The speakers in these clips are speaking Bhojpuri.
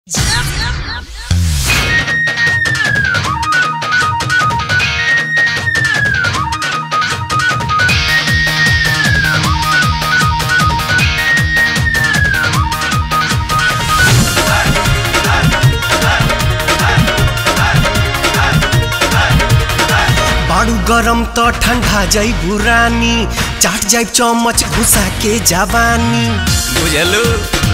बाड़ू गरम त ठंडा जाइबू रानी चाट जाइब चम्मच घुसा के जवानी बुझलू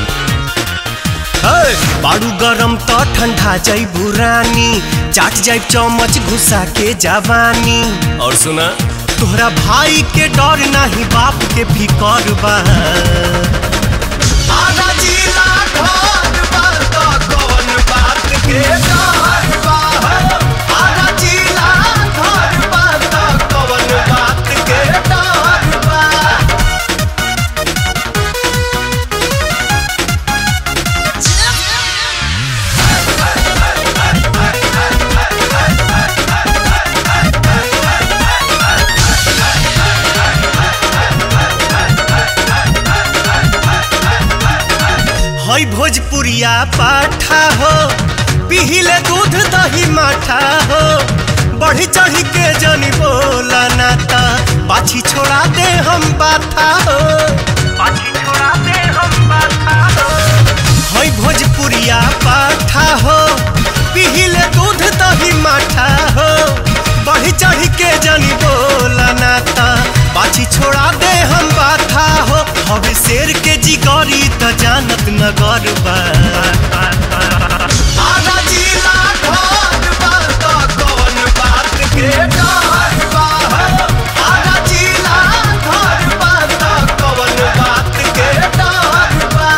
हे, बाड़ू गरम त ठंडा जाइबू रानी चाट जाइब चम्मच घुसा के जवानी और सुना तोहरा भाई के डर नाही बाप के फिकर बा आधा जिला घर बा त कौन बात के डर बा? आधा जिला घर बा त कौन बात के डर बा? हई भोजपुरिया पाठा हो पिहिले दूध दही माठा हो बढ़ी चढ़ी के जनी बोला नाता पाछी छोड़ा दे हम बाथा हो पाछी छोड़ा दे हम बाथा हो हई भोजपुरिया पाठा हो पिहिले दूध दही माठा हो बढ़ी चढ़ी के जनी बोला नाता पाछी छोड़ा दे हम बाथा हो हवे शेर के जिगरी त जानत नगर बा आधा जिला घर बा त कौन बात के डर बा? आधा jiला घर बा त कौन बात के डर बा?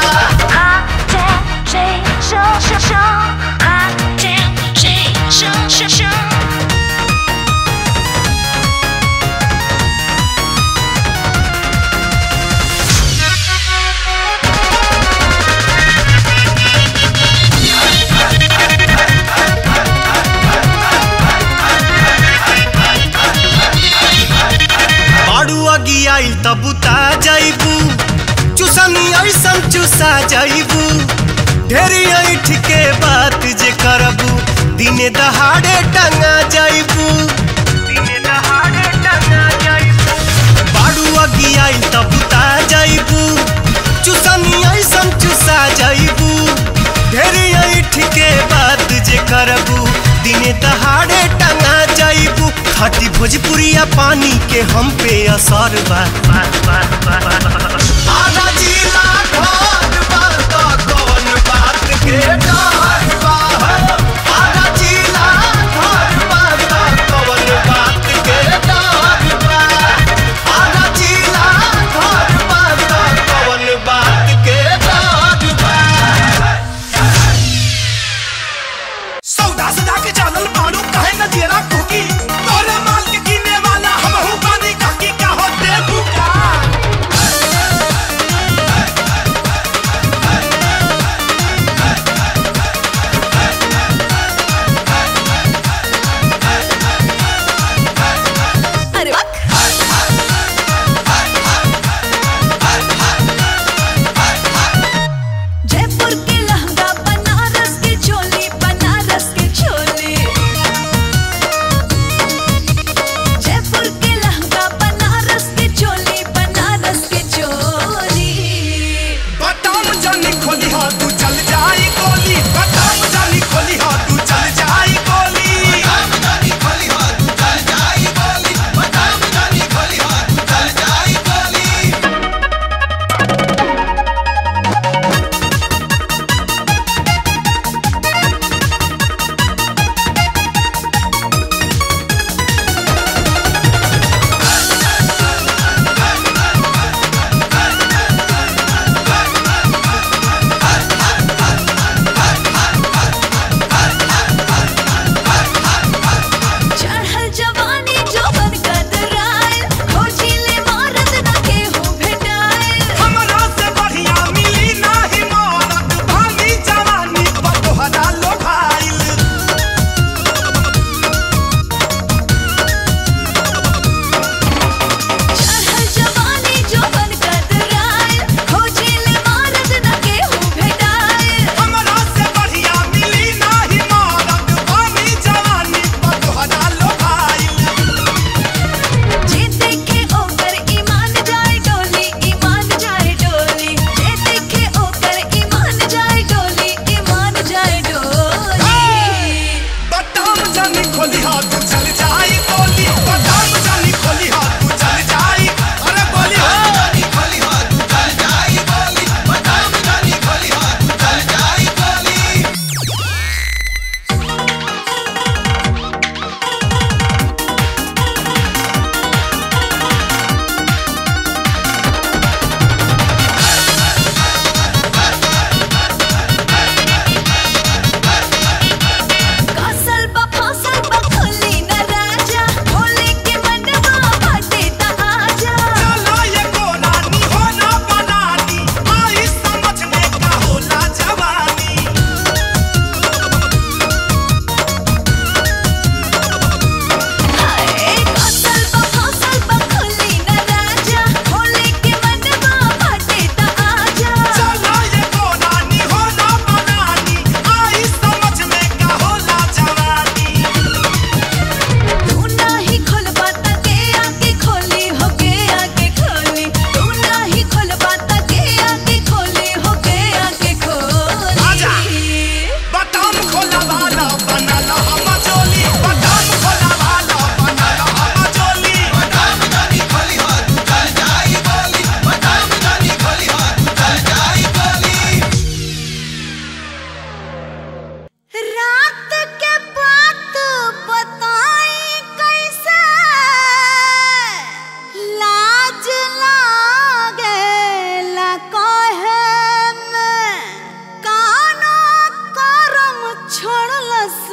बाड़ू अगी आइल त बुता जाइबू चुसनी ऐसन चुसा जाइबू ढेरी ऐठ के बात जे करबू दिने दहाड़े टंगा जाइबू दिने दहाड़े टंगा जाइबू बाड़ू अगी आइल त बुता जाइबू चुसनी ऐसन चुसा जाइबू ढेरी ऐठ के बात जे करबू दिने दहाड़े टंगा जाइबू खाटी भोजपुरिया पानी के हम पे असर बा आधा जिला घर बा त कौन बात के डर बा? आधा जिला घर बा त कौन बात के डर बा? आधा जिला घर बा त कौन बात के डर बा? सौदा सदा के जानल मालूम कहे न जेरा कुकी तोरे माल के किने वाला हम हूँ बानी काकी का हो दे बुका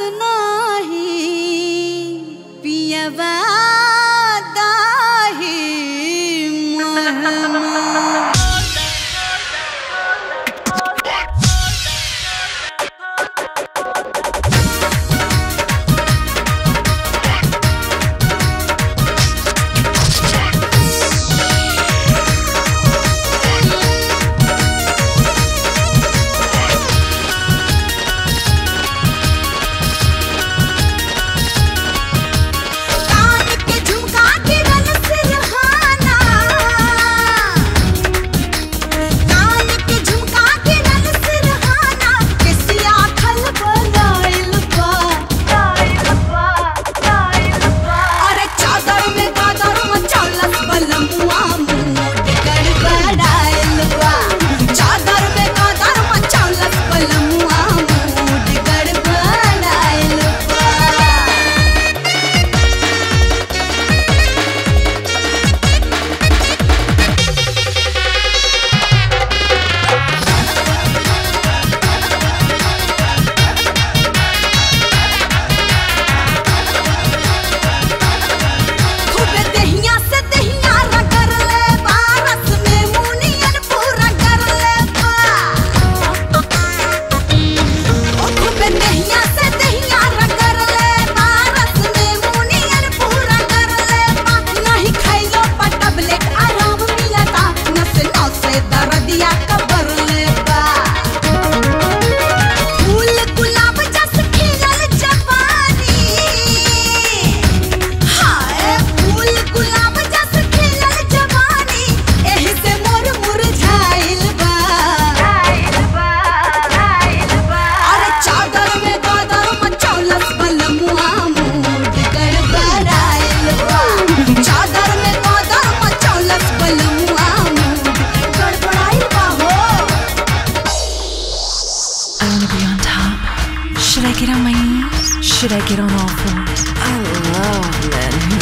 नाही पियवा दाही महमा कान के झुमका गिरल सिरहाना कान के झुमका गिरल सिरहाना किसिया खल बनाइल बा अरे चादर में गादर मचौलस बलमुआ मूड गड़बड़ाइल बा चादर में गादर मचौलस बलमुआ मूड गड़बड़ाइल बा खूबे दहिया से दहिया रगड़ ले बारस में मुनियन पूरा कर ले बा ओ खूबे दहिया से दहिया रगड़ ले बारस में मुनियन पूरा कर ले बा नहीं खइलो पर टैबलेट आराम मिलता नस नस से दर्दिया कबर ले बा फूल गुलाब जस खिलल जवानी हाय फूल गुलाब जस खिलल जवानी एही से मोर मुरझाइल बा अरे चादर में गादर मचौलस बलमुआ मूड गड़बड़ाइल बा चादर में गादर मचौलस बलमुआ मूड गड़बड़ाइल बा हो I wanna be on top. Should I get on my knees? Should I get on all fours? I love men who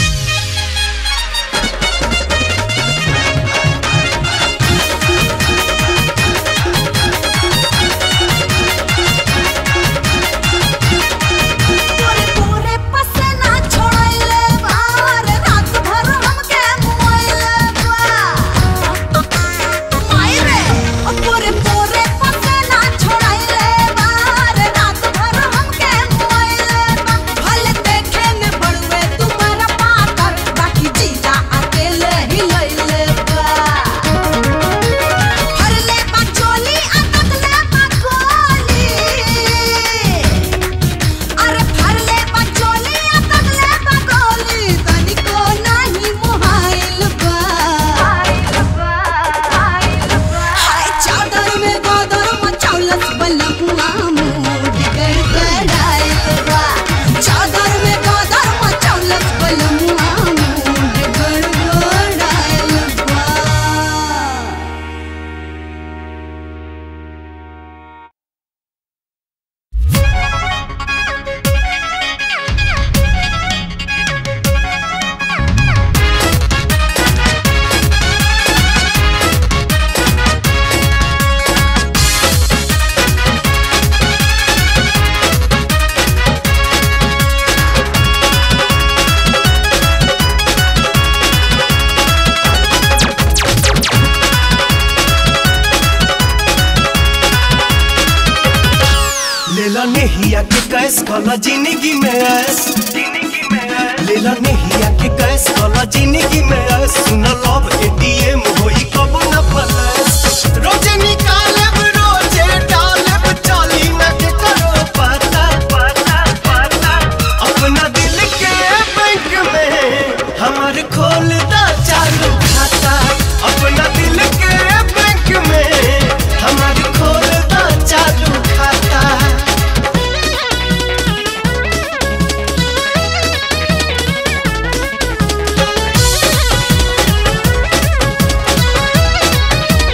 पूरे पूरे पसीना छोड़ले बार रात भर हमके मुआइले बा माई रे ओ पूरे पूरे पसीना छोड़ले बार रात भर हमके मुआइले बा भले देखे में बड़वे तुम्हारा पाकर बाकी जीजा अकेले ही लइले बा हरले बा चोली अटकले बा गोली अरे फरले बचोली अतगले बगोली तनिको नाही मोहाइल बा हाय चादर में गोदर मचौलस बलमुआ मूड गड़बड़ाइल बा चादर में गोदर मचौलस बलमुआ मूड गड़बड़ाइल बा लेला नेहिया के कैस कला जिंदगी में ऐस लेला नेहिया के कैस कला जिंदगी में ऐस सुन लव एटीएम होई कब न पलस रोजे निकालब रोजे डालब चाली न के करो पता पता पता अपना दिल के बैंक में हमार खोल दा चालू खाता अपना दिल के बैंक में हमार खोल दा चालू खाता Thank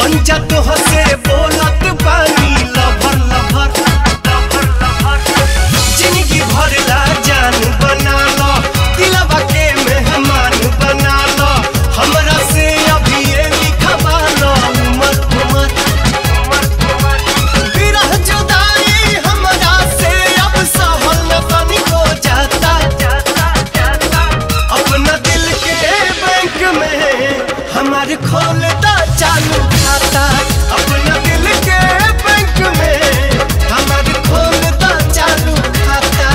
बन जा तो हसे बोलत बानी लभर लभर लभर लभर जिंदगी भर ला जान बना लो दिलवा के मेहमान बना लो हमरा से अभी ये लिखवा लो उमर उमर विरह जुदाई हमरा से अब सहल न बनी हो जाता अपना दिल के बैंक में हमारे खोलता चालू खाता अपना दिल के बैंक में हमारे खोलता चालू खाता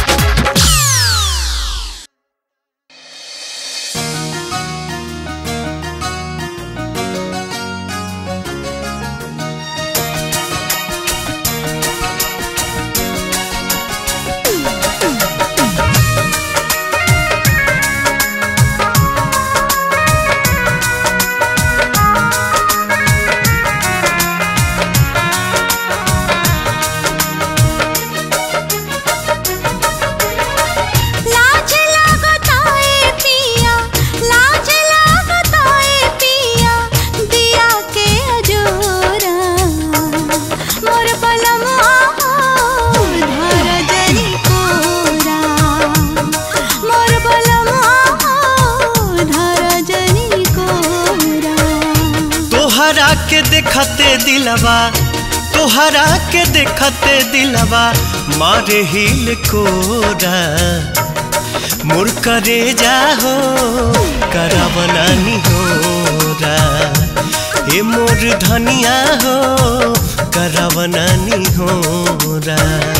लाज लागताए पिया लाज लागताए पिया दिया के अजोरा मोर बलमा धर जरी कोरा मोर बलमा धर जरी कोरा तोहरा के देखते दिलवा तोहरा के देखते दिलवा मारे हिल कोरा मोर करे जाहो करावनानी होरा ए मोर धनिया हो करावनानी होरा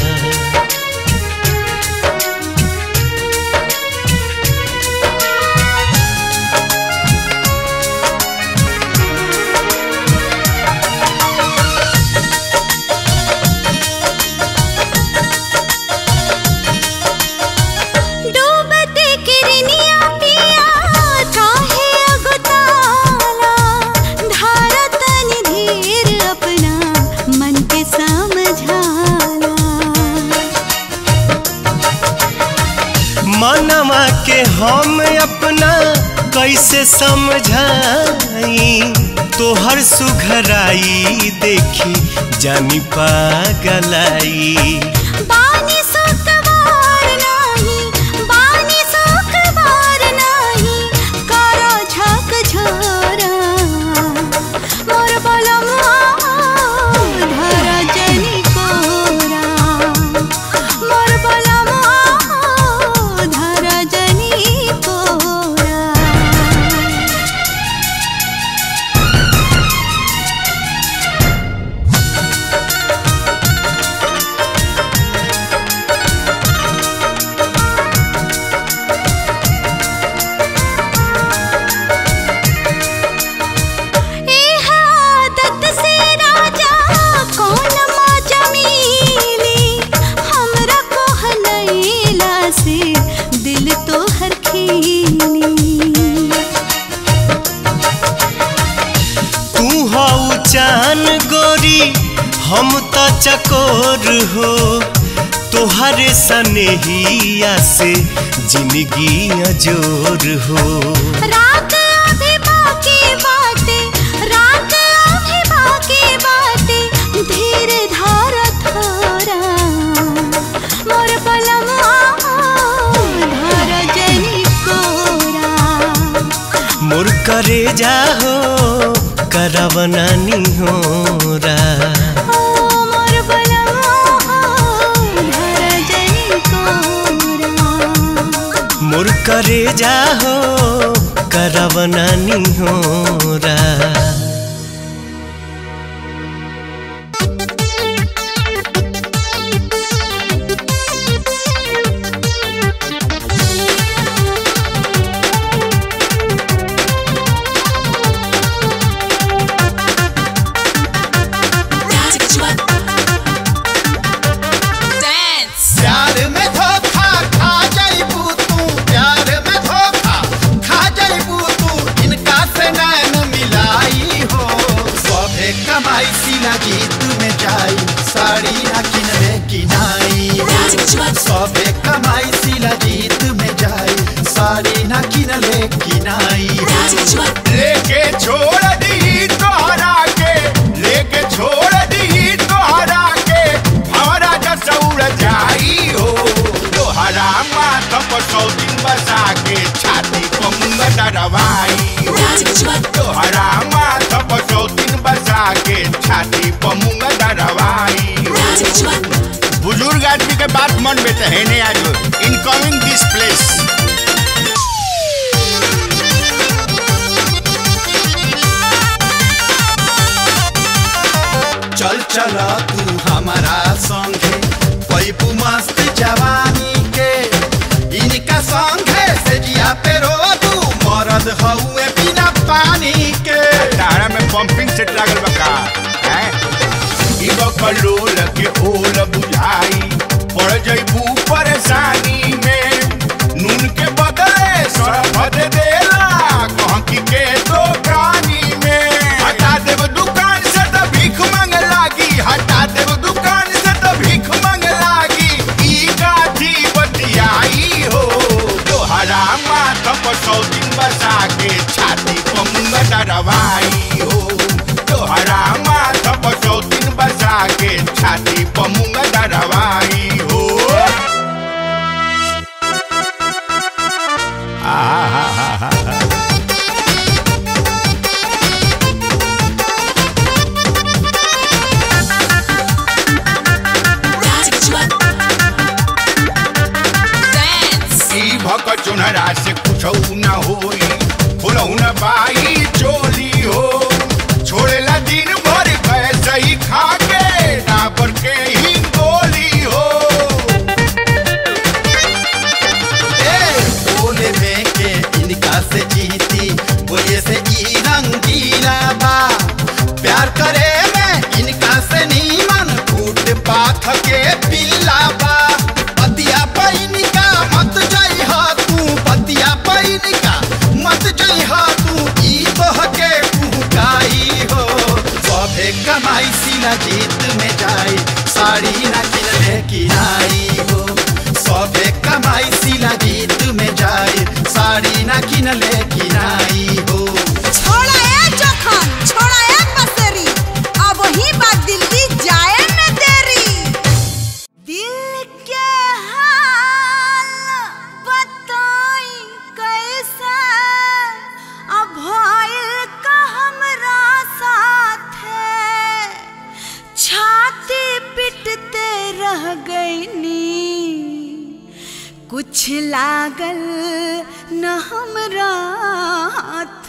डूबते किरनिया पिया काहे अगताला धारत धीर अपना मन के समझाला मनवा के हम अपना कैसे समझाई तोहर सुघराई देखी जानी पागलाई बानी सुकवार नाही बानी सुकवार नाही करो झक झोरा मोर बलमा धर जनी कोरा मोर बलमा धर जनी कोरा एह आदत से राजा कौन मौजा मिली हमरा कोहलैला से दिल तो हर खीली तू हऊ चान गोरी हम त चकोर हो तोहरे सनेहिया से जिंदगी अजोर हो रात अभी बाकी बाटे रात अभी बाकी बाटे धीर धार थोरा मोर बलमा धर जनी कोरा मोर करे जाहो करवनानी होरा ओ मोर बलमा धर जनी कोरा मोर करे जाहो करवनानी होरा Dance. प्यार में धोखा खा जाइबू तू प्यार में धोखा खा जाइबू तू इनका से नैन मिलाई तोहरा माथा पर सौतीन बसा के छाती पर मुंगा डरवाई बुजुर्ग आदमी के बात मन में तो है नहीं आज इनकमिंग दिस प्लेस चल चल तू हमारा संगे पैपू मस्त जवानी के इनका संगे से जिया पे रो तू मरद हउए बिना पानी के तारा में पंपिंग सेट लागल बका हैं ई बकलोल के ओल बुझाई पड़ जइबू परेशानी में नून के बदले सरफ दे देला कहकी के दुकानी में हटा देब दुकान से तो भीख मांग लागी हटा देब दुकान से तो भीख मांग लागी ई काठी बतियाई हो तोहरा माथा पर सौ दिन बसा के छाती पर मुंगा डरवाई हो तोहरा माथा पर सौ दिन बसा के छाती पर मुंगा डरवाई हो ई भक चुनरा से कुछ न होई फुलऊ न बाई चोली हो छोड़ेला दिन भर कैसे ही खा के डाबर के ही गोली हो ए बोले में के इनका से जीती बोले से ई रंगीला बा प्यार करे में इनका से नीमन फूट पाथ के पिल्ला बा पतिया पैनिका मत जई हा तू पतिया पैनिका मत जई हा तू ई तोह के कुहकाई हो सभे कमाई सीना जीत में जाई साड़ी ना किनले किनाई हो सभे कमाई सीना जीत में जाई साड़ी ना किनले किनाई हो छोड़ा ए जोखन छोड़ा ए बसेरी अब ही बात दिल्ली जाए में देरी दिल के हाल बताई कैसे अब भइल का हमरा साथे छाती पिटते रह गईनी कुछ लागल न हमरा हाथ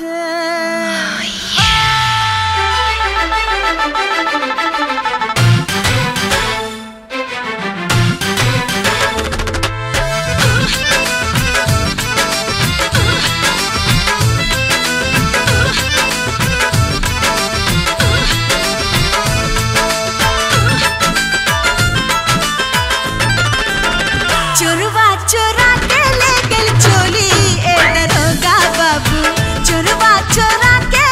चोरवा चोरा के ले गेल चोली ए दरोगा बाबू चोरवा चोरा के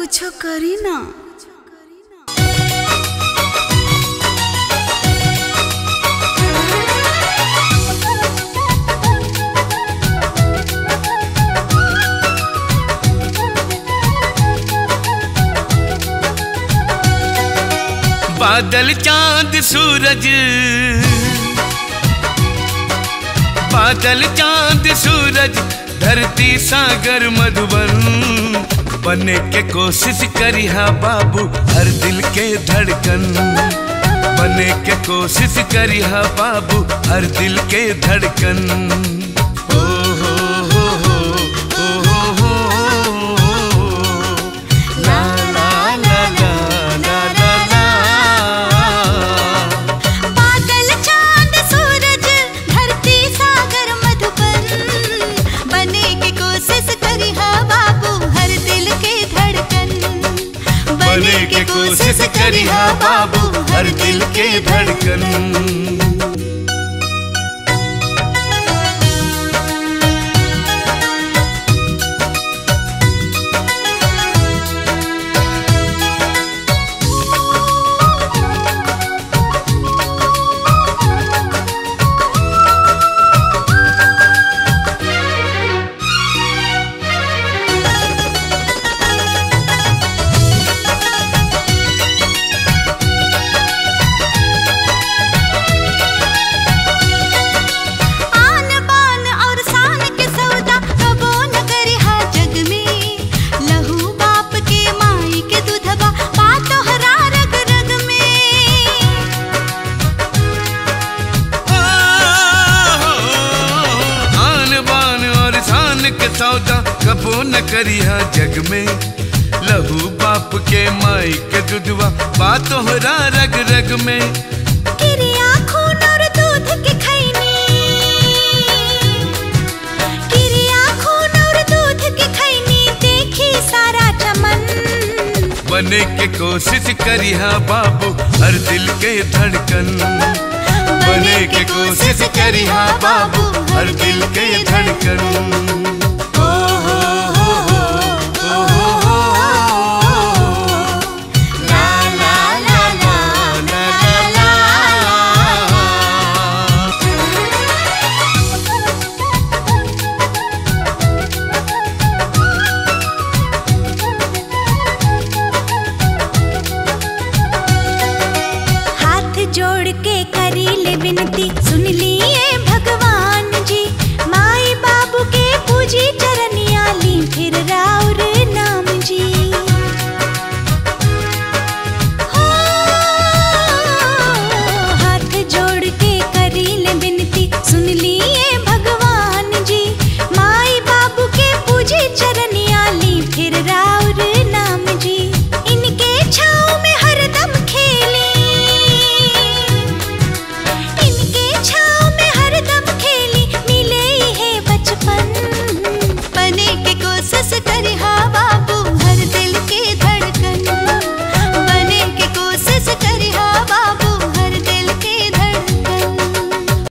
कुछ करी ना बादल चांद सूरज बादल चांद सूरज धरती सागर मधुबन बने के कोशिश करिहा बाबू हर दिल के धड़कन बने के कोशिश करिहा बाबू हर दिल के धड़कन ओ हो हो हो ओ हो हो हो ला ला ला ला ला ला ला बादल चांद सूरज धरती सागर मधुबन बने के कोशिश करी हा बाबू हर दिल के धड़कन बने के कोशिश करी हा बाबू हर दिल के धड़कन आन बान और शान के सौदा कबो न करी हा जग में लहू बाप के माई के दूधबा बात हरा रग रग में आन बान और शान के सौदा कबो न करिया जग में लहू बाप के माई के दुधवा बात होरा रग रग में किरिया खून और दूध के खैनी किरिया खून और दूध के खैनी देखी सारा चमन बने के कोशिश करिया बाबू हर दिल के धड़कन बने के कोशिश करिया बाबू हर दिल के धड़कन ओ हो हो हो ओ हो हो ला ला ला ला ला ला ला हाथ जोड़ के करी ले विनती